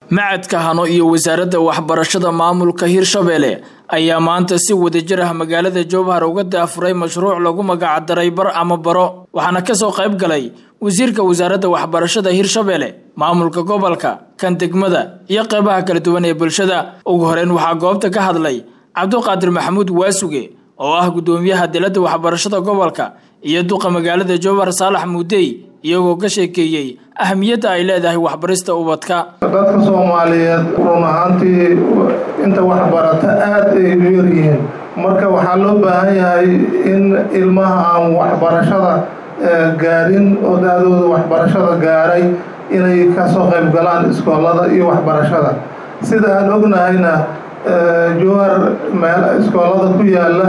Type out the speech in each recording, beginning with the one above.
macadka hano iyo wasaaradda waxbarashada maamulka hirshabelle ayaa maanta si wadajir ah magaalada jowhar uga daafuray mashruuc lagu magacdaray bar ama baro waxaana kasoo qayb galay wasiirka wasaaradda waxbarashada hirshabelle maamulka gobolka kan degmada iyo qeybaha kala duwan ee bulshada ugu horeyn waxaa goobta ka hadlay cabduqaadir maxamuud waasuge oo ah guddoomiyaha diladda waxbarashada gobolka iyo duqa magaalada jowhar saalax muudey iyagoo ka sheekeeyey ahamiyadda ay leedahay waxbarista ubadka dadka soomaaliyeed run ahaantii inta waxbarata aada ay u yaryihiin marka waxaa loo baahan yahay in ilmaha aan waxbarashada gaarin oo da-dooda waxbarashada gaaray inay kasoo qayb galaan iskoolada iyo waxbarashada sida aan ognahayna jowhar meel iskoolada ku yaala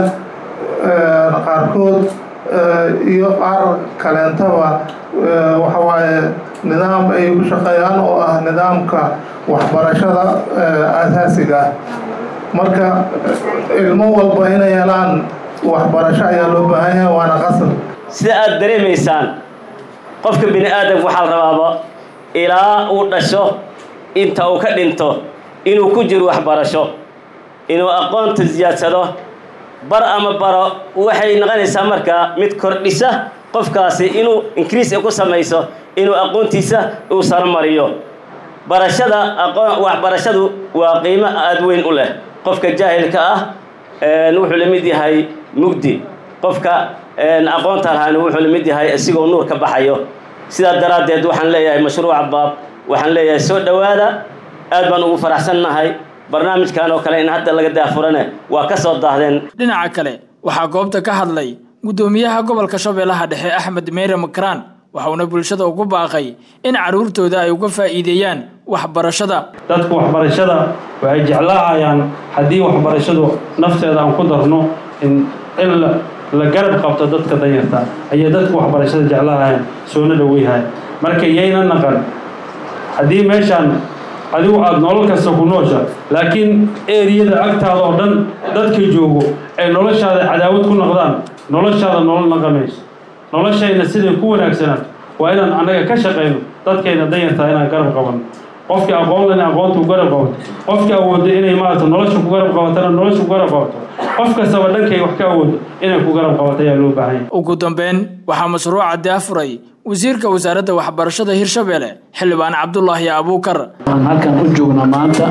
qaarkood iyo qaar kaleentaba waxawaaye nidaam ay ku shaqeeyaan oo ah nidaamka waxbarashada asaasiga ah marka ilmo walba inay helaan waxbarasho ayaa loo baahan yahay waana qasab sida aada dareemaysaan qofka bini aadamka waxaa la rabaaba ilaa uu dhasho inta uu ka dhinto inuu ku jiro waxbarasho inuu aqoonta siyaadsado bar ama baro waxay noqonaysaa markaa mid kordhisa qofkaasi inuu increase ku samayso inuu aqoontiisa uu saromariyo barashada aqoon waxbarashadu waa qiimo aada weyn u leh qofka jaahilka ah wuxuu la mid yahay mugdi qofka aqoonta lahaana wuxuu la mid yahay isigoo nuur ka baxayo sidaa daraaddeed waxaan leeyahay mashruuca baab waxaan leeyahay soo dhowaada aad baan ugu faraxsannahay barnaamijkan oo kale in hadda laga daafurane waa ka soo daahdeen dhinaca kale waxaa goobta ka hadlay guddoomiyaha gobolka shabeellaha dhexe axmed meyre makraan waxauna bulshada ugu baaqay in carruurtooda ay uga faa'iideeyaan waxbarashada dadka waxbarashada waxay jeclaahayaan haddii waxbarashadu nafteeda aan ku darno in in la garab qabto dadka danyarta ayay dadka waxbarashada jeclaahayaan soona dhoweyhaya marka yayna naqan haddii meeshaan adigu aada nolol kasta ku noosha laakiin eriyada agtaada oo dhan dadka joogo ay noloshaada cadaawad ku noqdaan noloshaada nolol naqamayso noloshayna siday ku wanaagsanaato waa inaan annaga ka shaqayno dadkayna danyartaa inaan garab qabanno qofkii aqoon lena aqoonta ku garab qabato qofkii awoodo inay maarata nolosha ku garab qabatana nolosha ku garab qabato qof kastaba dhankay wax ka awoodo inay ku garab qabato ayaa loo baahan yahay ugu dambeyn waxaa mashruuca daafuray wasiirka wasaaradda waxbarashada hirshabelle xildhibaan cabdulaahi abuukar waxaan halkan u joognaa maanta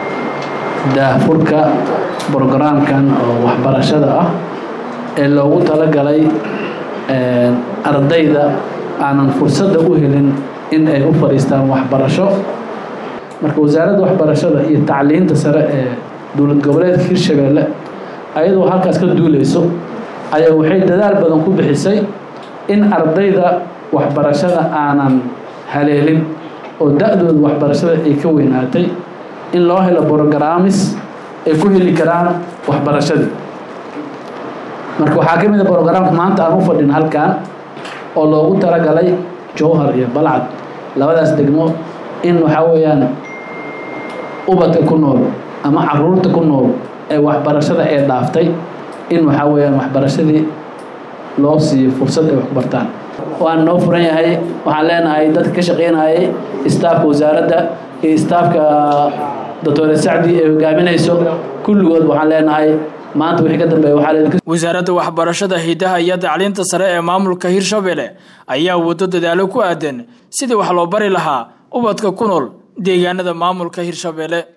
daafurka brogaraamkan oo waxbarashada ah ee loogu talagalay ardayda aanan fursadda u helin in ay u fadhiistaan waxbarasho marka wasaaradda waxbarashada iyo tacliinta sare ee dowlad goboleedka hirshabelle ayadoo halkaas ka duuleyso ayaa waxay dadaal badan ku bixisay in ardayda waxbarashada aanan haleelin oo da-dooda waxbarashada ay ka weynaatay in loo helo brograamis ay ku heli karaan waxbarashadii marka waxaa ka mid a brograamka maanta aan u fadhin halkan oo loogu talagalay jowhar iyo balcad labadaas degmo in waxaa weeyaan ubadka ku nool ama caruurta ku nool ee waxbarashada ee dhaaftay in waxaa weeyaan waxbarashadii loo siiyo fursad ay wax ku bartaan waan noo furan yahay waxaan leenahay dadka ka shaqeynayay istaafka wasaaradda iyo istaafka doctore sacdi ay hogaaminayso kulligood waxaan leenahay maanta wixii ka dambeeya waxaa wasaaradda waxbarashada hidaha iyo tacliinta sare ee maamulka hirshabelle ayaa wado dadaalo ku aadan sidii wax loo bari lahaa ubadka ku nool deegaanada maamulka hirshabelle